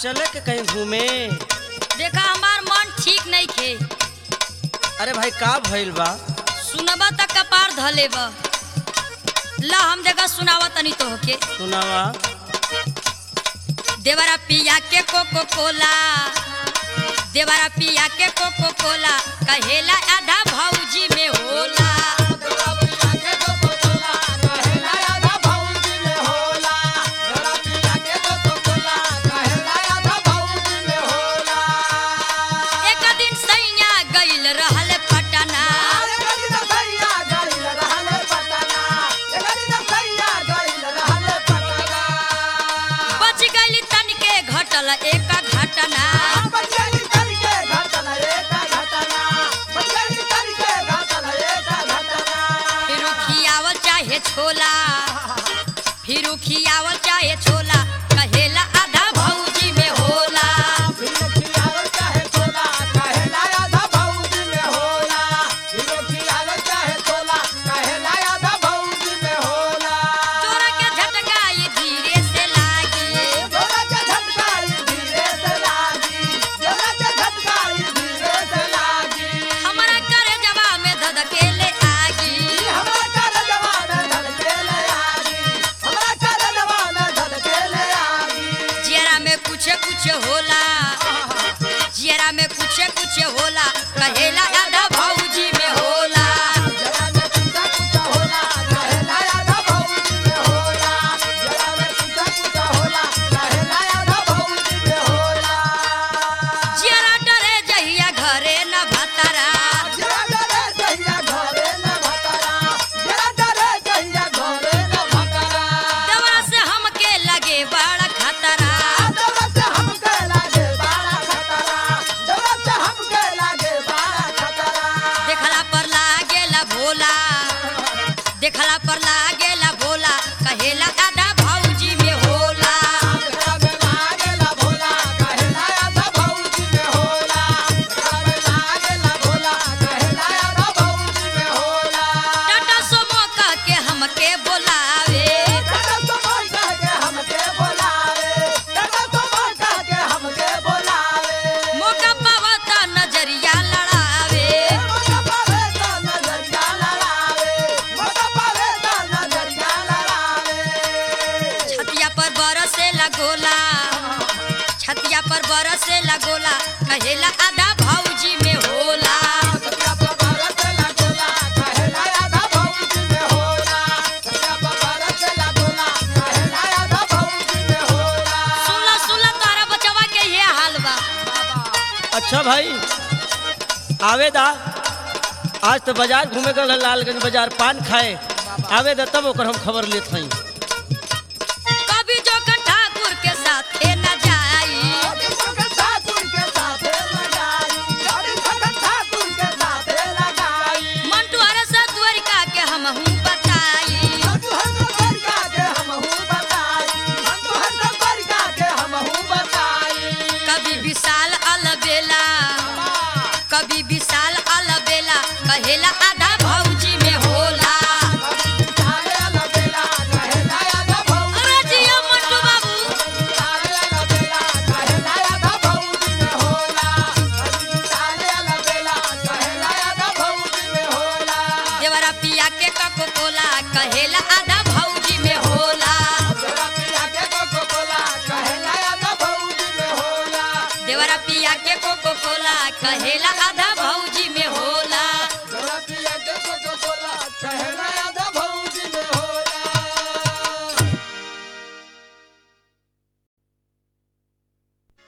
चले के कहीं घूमे देखा हमार मन ठीक नहीं खे अरे भाई का भइल बा सुनबा त कपार धले बा ला हम देखा सुनावा तनी तो होके सुनावा देवरा पिया के कोको कोला देवरा पिया के कोको कोला कहेला आधा भौजी में होला एक दिन सैया गइल रहल पटना बच गइल तनिके घटल एक घटना फिर खियावल चाहे छोला फिर खियावल चाहे छोला कहेला आधा भौजी में होला तोरा के झटकाई धीरे से लागी हमरा करे जवा में धधकेले आगी जियरा में कुछ कुछ होला जियरा में कुछ कुछ होला कहेला आधा भौजी में होला जियरा डरे जहिया घरे न भतरा दवा से हमके लगे बड़ा खतरा देखला पर लागेला भोला देखला पर लागेला भोला कहेला आधा भौजी में होला टाटा सोमो कह के हमके बोलावे मौका पावा त नजरिया लड़ावे छतिया पर बरसे लगोला छतिया पर बरसे लगोला कहेला आधा भौजी में होला सुनला सुनला तारा बचवा के ये हाल बा अच्छा भाई आवे दा आज तो बाजार घूमे गल लालगंज बाजार पान खाए आवे दा तब ओकर हम खबर लेत हई कभी जोकन ठाकुर के साथे न जाई मंटू हर से द्वारिका के हम हूँ बताई कभी विशाल अलबेला कभी विशाल अलबेला कहेला आधा भौजी में होला अरे जिया मंटू बाबू देवरा पिया के कको कोला कहेला आधा भौजी में होला देवरा पिया के कोको कोला कहेला आधा